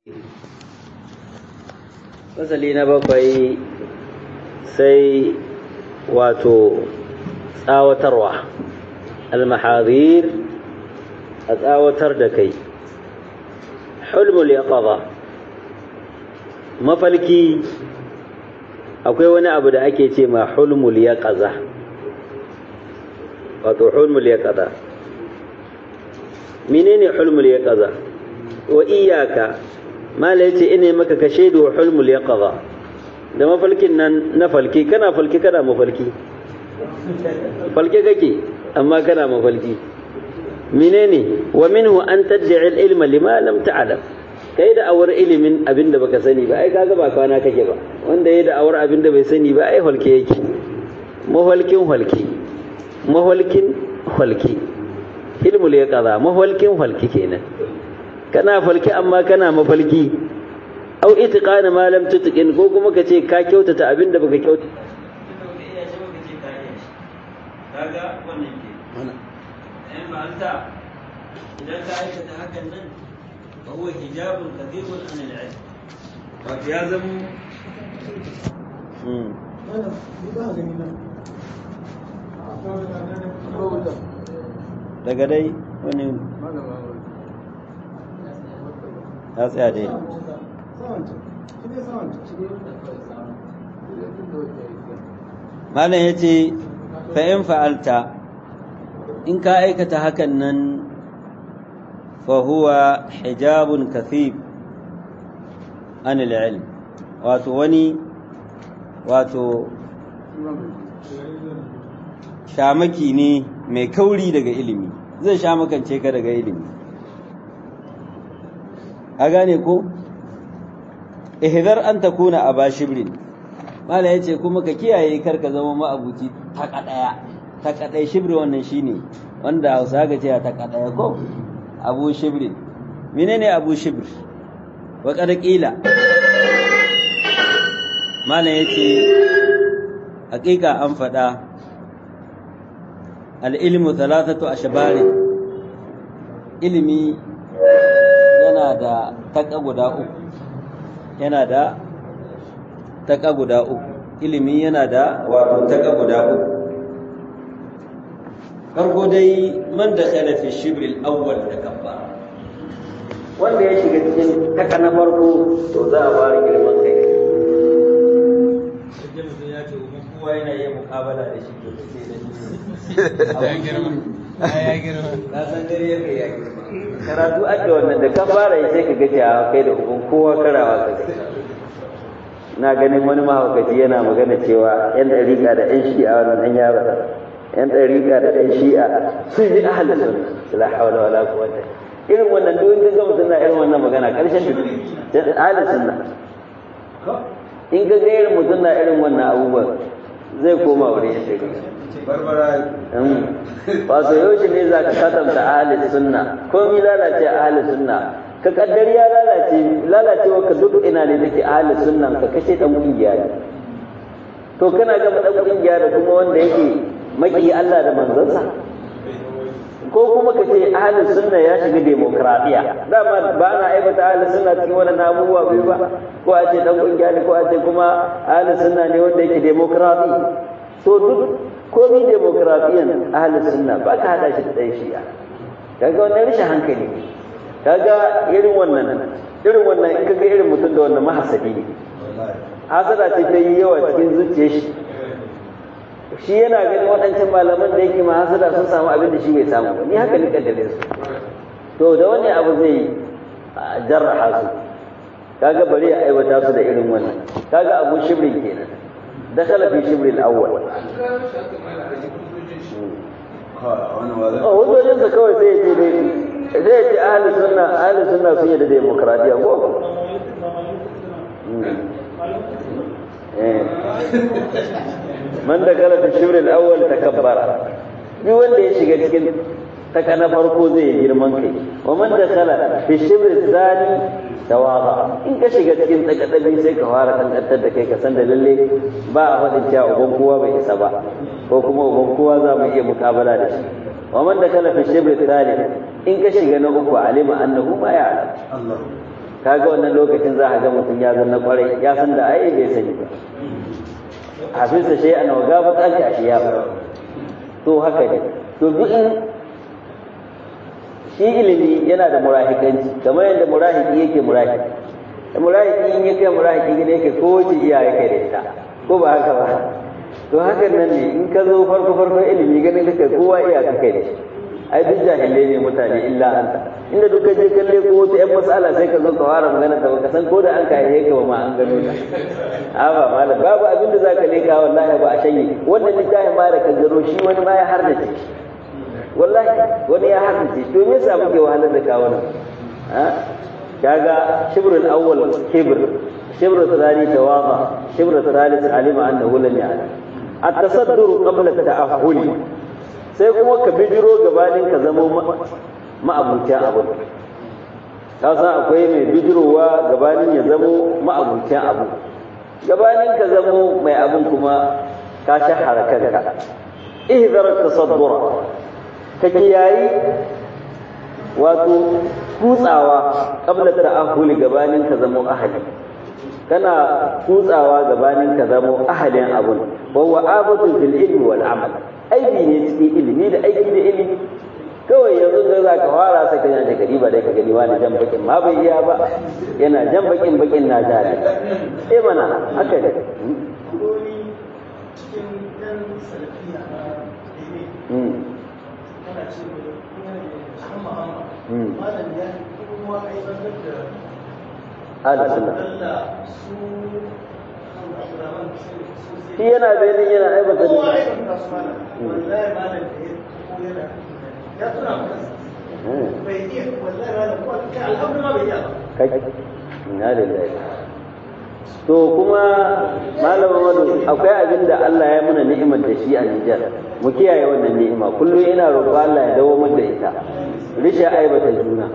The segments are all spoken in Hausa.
fasali na bakwai sai wato tsawatarwa almahadir a tsawatar da kai hulmul yaqaba mafalki akwai wani abu da ake ce ma hulmul yaqaza wato hulmul yaqaza menene hulmul yaqaza wa iyaka mala yace ina maka ka shaidu wa hulmul yaqaza da mafalkin nan na falki kana falki kana mafalki falke kake amma kana mafalki menene wa minhu an tad'i al-ilma lima lam ta'lam kai da awar ilimin abinda baka sani ba ai kaga ba kwana kake ba wanda yayi da awar abinda bai sani ba ai halke yake mafalkin halki mafalkin halki ilmul yaqaza mafalkin halki kenan kana falki amma kana mafalki au itiqana ma lam tutqin ko kuma ka ce ka kyautata abin da baka kyauta kaga wannan ke in fa'alta idan ka aikata hakan nan fa huwa hijabun kathirun an al-ilm wato ya zama daga dai wani ya tsaya dai malam ya ce fa'in fa'alta in ka aikata hakan nan fahuwa hijabun kathib an ilm wato wani wato shamaki ne mai kauri daga ilimi zai shamakance ka daga ilimi a gane ko ihdar an takuna aba shibrin mala yace kuma ka kiyaye kar ka zama ma'abuci taka daya taka daya shibri wannan shine wanda Hausa ga ce taka daya ko abu shibrin menene abu shibr wa qad qila mala yace hakika an fada al-ilmu thalathatu ashbari ilimi yana da taka guda uku yana da taka guda uku ilimi yana da wato taka guda uku farko dai man da khala fi shibril awwal da kabba wanda ya shiga cikin taka na farko to za a fara girman kai sai mutum ya ce uban kowa yana yin mukabala da shi to sai da shi ya girma ya girma ka san dare ya kai ya girma karatu ake wannan da ka fara yi sai ka gaji a kai da uban kowa karawa ka na ganin wani mahaukaci yana magana cewa yan ɗariƙa da yan shi'a wannan ɗan yaro yan ɗariƙa da ɗan shi'a sun yi ahalin sun la hawla wala quwwata irin wannan duk in ga mutum na irin wannan magana ƙarshen duk ahalin sunna in ga ga irin mutum na irin wannan abubuwan zai koma wurin yan ɗariƙa barbara wato yaushe ne za ka kasanta ahalin sunna komi lalace ahalin sunna ka kaddari ya lalace lalacewa ka duk ina ne take ahalin sunnan ka kashe dan kungiya ne to kana gaba dan kungiya da kuma wanda yake maki Allah da manzansa ko kuma ka ce ahalin sunna ya shiga demokradiya dama ba na aibata ahalin sunna cikin wannan abubuwa biyu ba ko a ce dan kungiya ne ko a ce kuma ahalin sunna ne wanda yake demokradi to duk komi demokradiyan ahalin sunna ba ka hada shi da ɗan shi'a kaga wannan rashin hankali kaga irin wannan irin wannan in kaga irin mutum da wannan mahasadi ne hasada ce ta yi yawa cikin zuciyar shi shi yana ganin waɗancan malaman da yake mahasada sun samu abin da shi bai samu ba ni haka ni kaddare su to da wani abu zai jarraha su kaga bari ya aiwata su da irin wannan kaga abu shibrin kenan dakhala fi shibri al-awwal hujjojin sa kawai sai ce dai zai ce ahli sunna ahli sunna sun yi da demokradiya ko man da kala fi shibri al-awwal takabbara bi wanda ya shiga cikin taka na farko zai yi girman kai wa man da kala fi shibri thani tawaba in ka shiga cikin tsakadabi sai ka fara kankantar da kai ka san da lalle ba a faɗin cewa uban kowa bai isa ba ko kuma uban kowa za mu iya mukabala da shi wa man da kala fi shibri thalith in ka shiga na uku alima annahu ma ya'lam kaga wannan lokacin za a ga mutum ya zanna kwarai ya san da ai bai sani ba hafisa shi ana waga ba tsaki a shi ya to haka ne to duk in shi ilimi yana da murahikanci kamar yadda murahiki yake murahiki da murahiki in ya kai murahiki gida yake ko wace iya ya kai da ita ko ba haka ba to hakan nan ne in ka zo farko farko ilimi ganin kake kowa iya ka kai da shi ai duk jahilai ne mutane illa anta inda duka je kalle ko wata yan mas'ala sai ka zo ka fara magana ta baka san ko da an kai ka ba ma an gano ta a ba malam babu abin da zaka leka wallahi ba a shanye wannan littafin ma da ka gano shi wani ma ya hardace wallahi wani ya hardace to me yasa muke wahalar da kawo nan ha kaga shibrul awwal kibr shibrul thani tawama shibrul thalith alima annahu lam ya'lam at-tasaddur qabla at-ta'ahhul sai kuma ka bijiro gabanin ka zama ma'abucin abu ka san akwai mai bijirowa gabanin ya zamo ma'abucin abu gabanin ka zamo mai abin kuma ka shahara kanka ihzar tasaddura ka kiyayi wato kutsawa qabla ta'ahuli gabanin ka zamo ahali kana kutsawa gabanin ka zamo ahalin abun wa huwa abatu fil ilmi wal amal aiki ne cikin ilimi da aiki da ilimi kawai yanzu da za ka fara sai ka yana da gari ba dai ka gani wani jan bakin ma bai iya ba yana jan bakin bakin na ja ne eh mana haka ne Ala sunna. Shi yana bayanin yana aibata da ya tuna bai iya wallahi ranar kuwa kai alhamdu ma bai iya kai ina lillahi to kuma malam Muhammadu akwai abin da Allah ya muna ni'imar da shi a Nijar mu kiyaye wannan ni'ima kullum ina roƙo Allah ya dawo mu da ita rishin aibata juna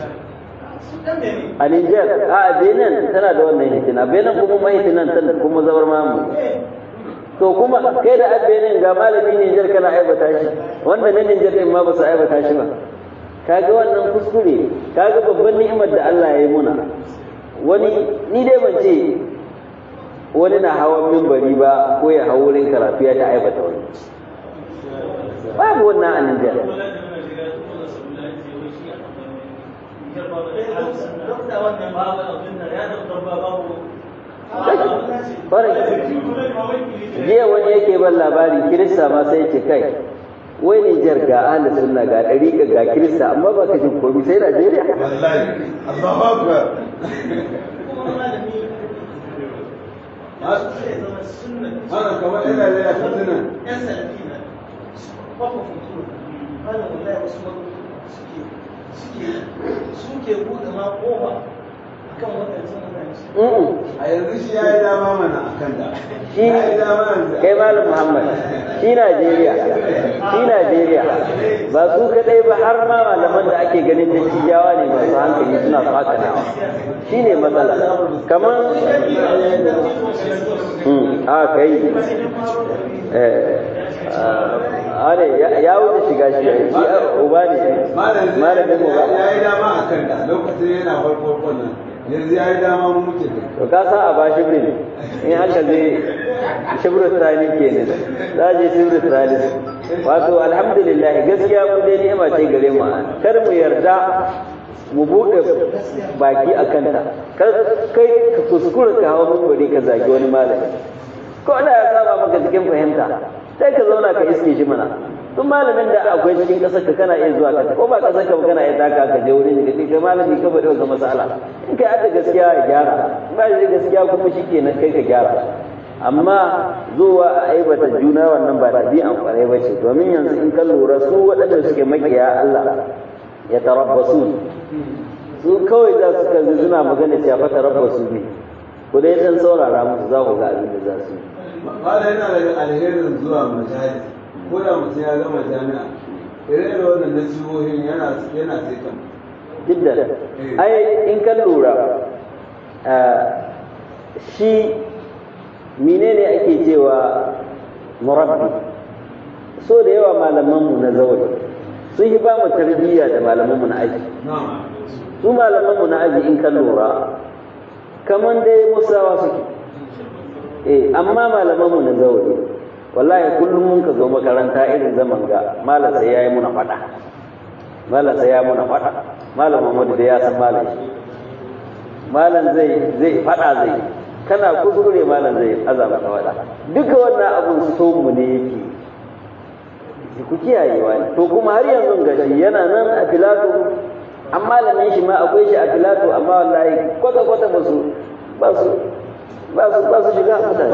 a Nijar a Benin tana da wannan hitina Benin kuma mahitinan tana kuma zabar mamu to kuma kai da abbenin ga malami Nijar kana aibata shi wanda na Nijar din ma ba su aibata shi ba kaga wannan kuskure kaga babban ni'imar da Allah ya yi muna wani ni dai ban ce wani na hawan mimbari ba ko ya hau wurin karatu ya ta aibata wani babu wannan a Nijar jiya wani yake ban labari kirista ma sai ce kai wai Nijar ga ahli sunna ga ɗariƙa ga kirista amma ba ka jin komi sai Najeriya wallahi Allahu akbar Mana kamar ina da ya fitina. yan salafi na kwafa fituru ana wallahi wasu suke suke suke buɗe ma kofa akan waɗancan mutane A yanzu shi ya yi dama mana a kan da. shi Ya yi dama yanzu. kai malam Muhammad shi Najeriya shi Najeriya ba su kadai ba har ma malaman da ake ganin da cijawa ne masu hankali suna fakanawa shi ne matsala kamar Hmm, a kai eh a ne ya wuce shiga shi shi uba ne malamin uba ya yi dama a kan da lokacin yana farko nan. Yanzu ya yi dama mu muke da. to ka sa a ba shibrin in aka je shibrin tsani kenan za a je shibrin tsani wato alhamdulillah gaskiya mu dai ni'ima ce gare mu kar mu yarda mu buɗe baki a kanta kar kai ka kuskura ka hawa mun ka zagi wani malami ko Allah ya saba maka cikin fahimta sai ka zauna ka iske shi mana duk malamin da akwai cikin ƙasar ka kana iya zuwa ka ko ba ƙasar ka ba kana iya taka ka je wurin ka kai malami ka bada wata masala in kai adda gaskiya ya gyara in ba da gaskiya kuma shikenan kai ka gyara amma zuwa a aibata juna wannan ba ɗabi'an kwarai ba ce domin yanzu in ka lura su waɗanda suke makiya Allah ya tarabbasu su kawai za su kalli suna magana cewa fa tarabbasu ne ku dai dan saurara musu za ku ga abin da za su yi Bada yana daga alherin zuwa majalis. Ko da mutum ya gama jami'a. Ire-ire wannan nasihohin yana yana sai kan. jiddan ai in ka lura shi menene ake cewa murabbi so da yawa malamanmu na zaure sun yi ba mu tarbiyya da malamanmu na aiki Na'am. su malamanmu na aji in kan lura kamar dai musawa suke eh amma malamanmu na zaure wallahi kullum mun ka zo makaranta irin zaman ga malam sai yayi muna fada malam sai ya muna fada malam Muhammadu da ya san malam malam zai zai fada zai kana kuskure malam zai azaba ka fada duka wannan abun so mu ne yake ku kiyayewa ne to kuma har yanzu gashi yana nan a filato an malamin shi ma akwai shi a filato amma wallahi kwata kwata ba su ba su ba su ba su shiga mutane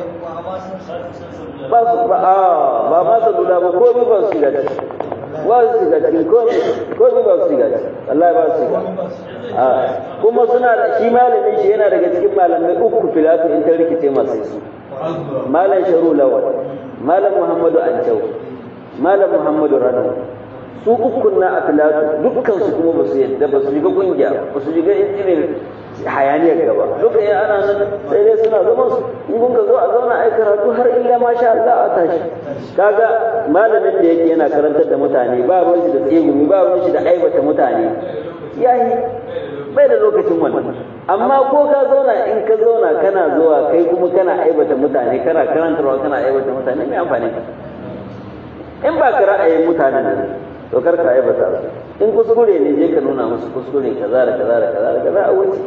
ba su ba a ba ma su dula ba komai ba su shiga ciki ba su shiga ciki komai komai ba su shiga ciki wallahi ba su shiga a kuma suna da shi malamin shi yana daga cikin malamai uku filato in ta rikice masu su malam sharu lawal malam muhammadu ancau malam muhammadu rana su ukun na a filatu dukkan su kuma ba su yadda ba su shiga kungiya ba su shiga irin hayaniyar gaba duka ya ana nan sai dai suna zama su in kun ka zo a zauna ai karatu har illa masha Allah a tashi kaga malamin da yake yana karantar da mutane ba ruwan shi da tsegumi ba ruwan shi da aibata mutane yayi bai da lokacin wannan amma ko ka zauna in ka zauna kana zuwa kai kuma kana aibata mutane kana karantarwa kana aibata mutane mai amfani ka in ba ka ra'ayin mutanen nan to kar ka aibata su in kuskure ne je ka nuna musu kuskure kaza da kaza da kaza da kaza a wuce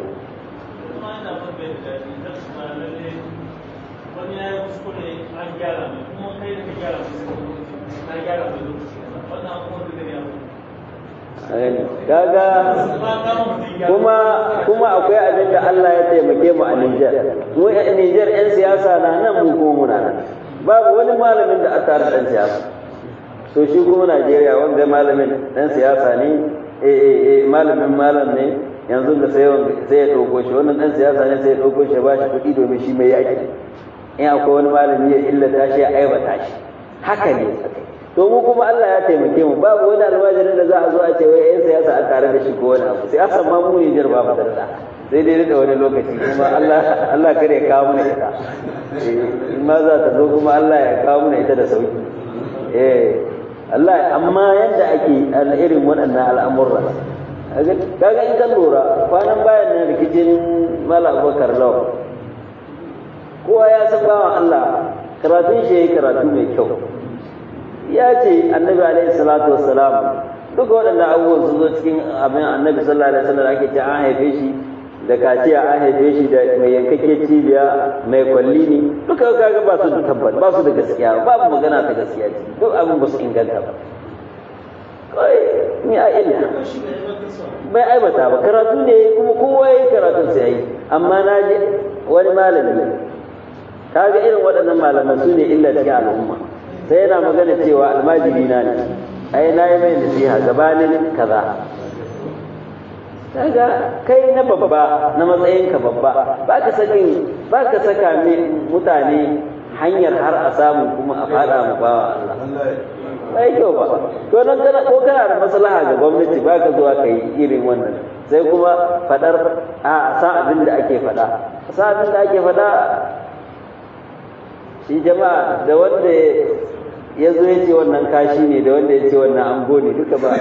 wani ya yi kuskure an gyara mai kuma kai da ka gyara mai ka gyara mai lokaci wannan abubuwan da ya kaga kuma kuma akwai abin da Allah ya taimake mu a Niger mu a Niger yan siyasa na nan mu ko muna nan babu wani malamin da aka tare dan siyasa to shi kuma Najeriya wanda malamin dan siyasa ne eh eh eh malamin malam ne yanzu da sai sai ya dauko shi wannan dan siyasa ne sai ya dauko shi ba shi kuɗi domin shi mai yaki in akwai wani malami ya illata shi ya aibata shi haka ne to mu kuma Allah ya taimake mu babu wani almajirin da za a zo a ce wai yan siyasa a tare da shi ko wani abu siyasa ma mu Nijar ba mu da sai dai da wani lokaci kuma Allah Allah kare ya kawo mana ita in ma za ta zo kuma Allah ya kawo mana ita da sauki eh Allah amma yanda ake irin waɗannan al'amurra kaga in ka lura kwanan bayan nan rikicin Malam Abubakar Law kowa ya san bawan Allah karatun shi yayi karatu mai kyau ya ce annabi alaihi salatu wassalam duka waɗannan abubuwan sun zo cikin abin annabi sallallahu alaihi wasallam ake ce an haife shi da kaciya an haife shi da mai yankakke cibiya mai kwalli ne duka kaga ba su da tabbat ba su da gaskiya babu magana ta gaskiya ce duk abin ba su inganta ba kai ni a illa bai aibata ba karatu ne kuma kowa ya yi karatun sai yi amma na ji wani malami kaga irin waɗannan malaman su ne illa cikin al'umma sai yana magana cewa almajiri na ne ai na yi mai nasiha gabanin kaza kaga kai na babba na matsayin ka babba ba ka sakin ba ka saka mutane hanyar har a samu kuma a fada mu bawa Allah bai kyau ba to nan kana ko kana da maslaha ga gwamnati ba ka zuwa kai irin wannan sai kuma fadar a sa abin da ake fada sa abin da ake fada shi jama'a da wanda ya zo ya ce wannan kashi ne da wanda ya ce wannan amgo ne duka ba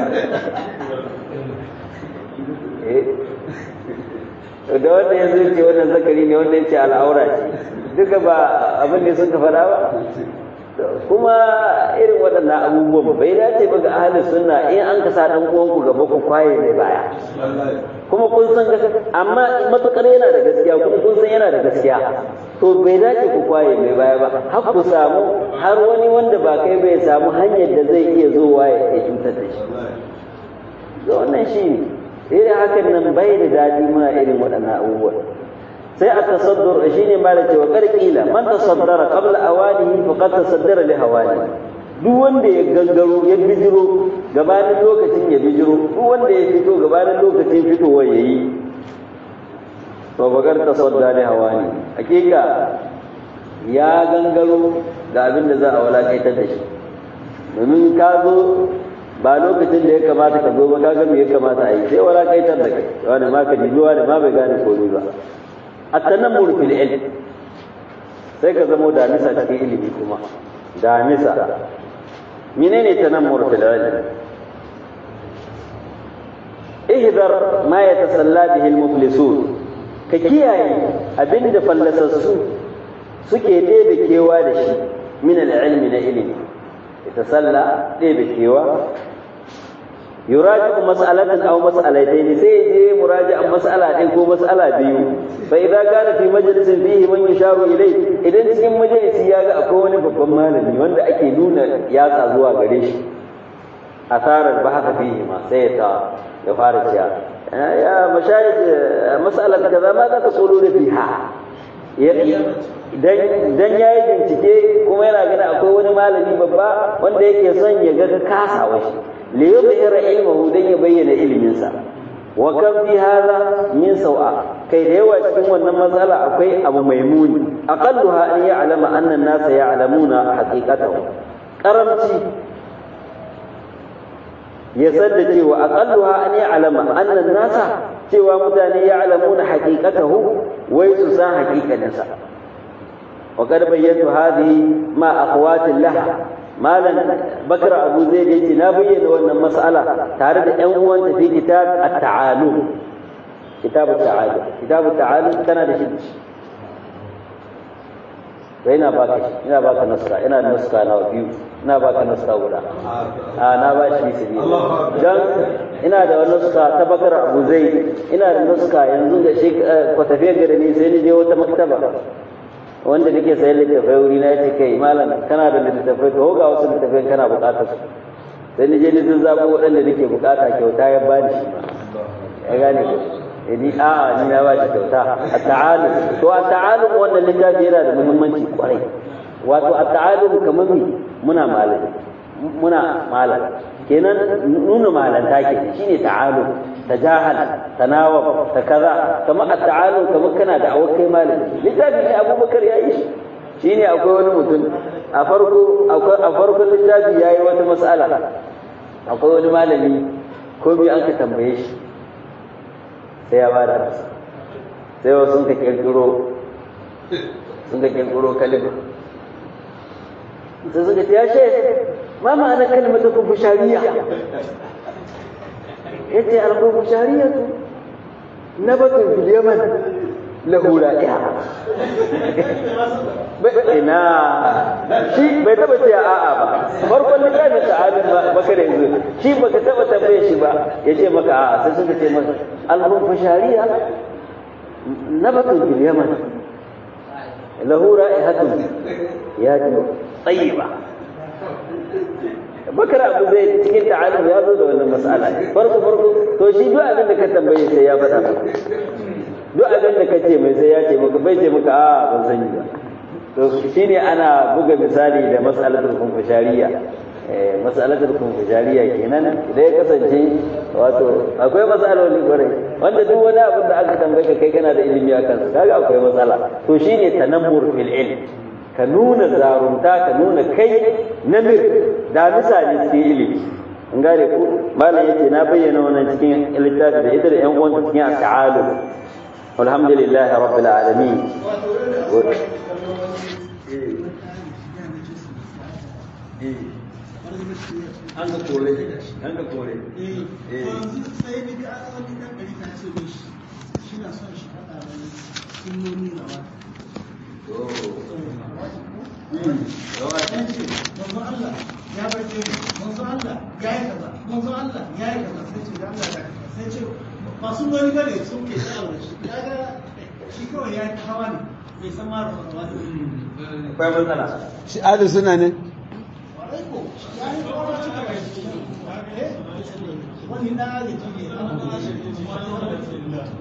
da wanda ya zo ya ce wannan zakari ne wanda ya ce al'aura ce duka ba abin da sun ka faɗa ba kuma irin waɗannan abubuwan bai dace ba ga ahalin sunna in an ka sa ɗan uwanku gaba ku kwaye mai baya kuma kun san amma matukar yana da gaskiya kuma kun san yana da gaskiya to bai dace ku kwaye mai baya ba har ku samu har wani wanda ba kai bai samu hanyar da zai iya zowa ya cutar da shi to wannan shi ne irin hakan nan bai da daɗi muna irin waɗannan abubuwan sai a tasaddur shi ne mala cewa karkila man tasaddara qabla awanihi faqad tasaddara li hawani duk wanda ya gangaro ya bijiro gabanin lokacin ya bijiro duk wanda ya fito gabanin lokacin fitowa yayi to bakar tasadda li hawani hakika ya gangaro ga abin da za a walakaitar da shi domin ka zo ba lokacin da ya kamata ka zo ba ka ga me ya kamata a yi sai walakaitar da kai wani ma ka jibi wani ma bai gane komai ba التنمر في العلم sai ka zamo damisa cikin ilimi kuma damisa menene tanammur fil ilm ihdar ma yatasalla bihi al-muflisun ka kiyaye abinda fallasassu suke ɗebe kewa da shi min al-ilmi na ilimi yatasalla ɗebe kewa yuraji mas'alatan aw mas'alatayn sai je muraji'an mas'ala ɗin ko mas'ala biyu fa idza kana fi majlisin fihi man yusharu ilay idan cikin majalisi ya ga akwai wani babban malami wanda ake nuna yatsa zuwa gare shi asarar bahaka fihi ma sai ta ya fara cewa ya mashayikh mas'alat kaza ma za ka tsoro da fiha dan ya yi bincike kuma yana gani akwai wani malami babba wanda yake son ya ga kasawa shi li yuzhira ilmahu dan ya bayyana iliminsa wa kan fi hadha min sawa kai da yawa cikin wannan matsala akwai abu mai muni aqalluha an ya'lama anna an-nasa ya'lamuna haqiqatahu karamci ya sadda cewa aqalluha an ya'lama anna an-nasa cewa mutane ya'lamuna haqiqatahu wai su san haqiqaninsa wa qad bayyana hadhihi ma akhwatin laha malam bakar abu zai da yace na bayyana wannan mas'ala tare da ƴan uwanta fi kitab at-ta'alum kitab at-ta'alum kitab at-ta'alum kana da shi sai ina baka shi ina baka naska ina da naska na biyu ina baka naska guda a na ba shi su biyu dan ina da wani naska ta bakar abu zai ina da naska yanzu da shi ko tafiya gare ni sai ni je wata maktaba wanda nake sayan littattafai wuri na yace kai malam kana da littattafai to ga wasu littattafai kana bukatar su sai ni je ni sun zabo waɗanda nake bukata kyauta ya bani shi ya gane ko ni a'a ni na ba shi kyauta at-ta'alum to at-ta'alum wannan littafi yana da muhimmanci kwarai wato at-ta'alum kamar mi muna malami muna malam kenan nuna malanta ke shine ta'alum tajahal tanawab ta kaza kamar at-ta'alum kamar kana da awakai malami littafi ne Abubakar ya yi shi shine akwai wani mutum a farko a farkon littafi yayi wata mas'ala akwai wani malami ko bi an ka tambaye shi sai ya bada masa sai wasu sun ka kirkiro sun ka kirkiro kalima sai suka ce ya she ma ma'ana kalmata kufushariya ya ce al-kufushariya tu nabatun fil yaman lahu ra'iha ina shi bai taba ce a'a ba farkon littafin ta'alin baka da yanzu shi baka taba tambaye shi ba ya ce maka a'a sai suka ce maka al-kufushariya nabatun fil yaman lahu ra'ihatun ya ji tsayiba bakar abu zai cikin ta'alum ya zo da wannan mas'ala farko farko to shi duk abin da ka tambaye sai ya faɗa duk abin da ka ce mai sai ya ce maka bai ce maka a ban sani ba to shine ana buga misali da mas'alatul kunfushariya eh mas'alatul kunfushariya kenan idan ya kasance wato akwai matsaloli kwarai wanda duk wani abin da aka tambaye ka kai kana da ilimi akan sa kaga akwai matsala to shine tanammur fil ilm ka nuna zarunta ka nuna kai namir da misali cikin ilimi in gane ku malam yace na bayyana wannan cikin littafi da ita da yan uwan cikin ta'alu alhamdulillah rabbil alamin an ga kore an ga kore sai ni ga wani dan gari ta ce mishi shi na son shi faɗa wani sunnoni na wata manzo Allah ya barke mu manzo Allah ya yi kaza manzo Allah ya yi kaza sai ce da Allah ya sai ce masu wani gare sun ke tsawon shi kaga shi kawai ya ta hawa ne bai san ma da wani akwai matsala shi adu suna ne warai ko ya yi kawai cika bai wani da ya ji ne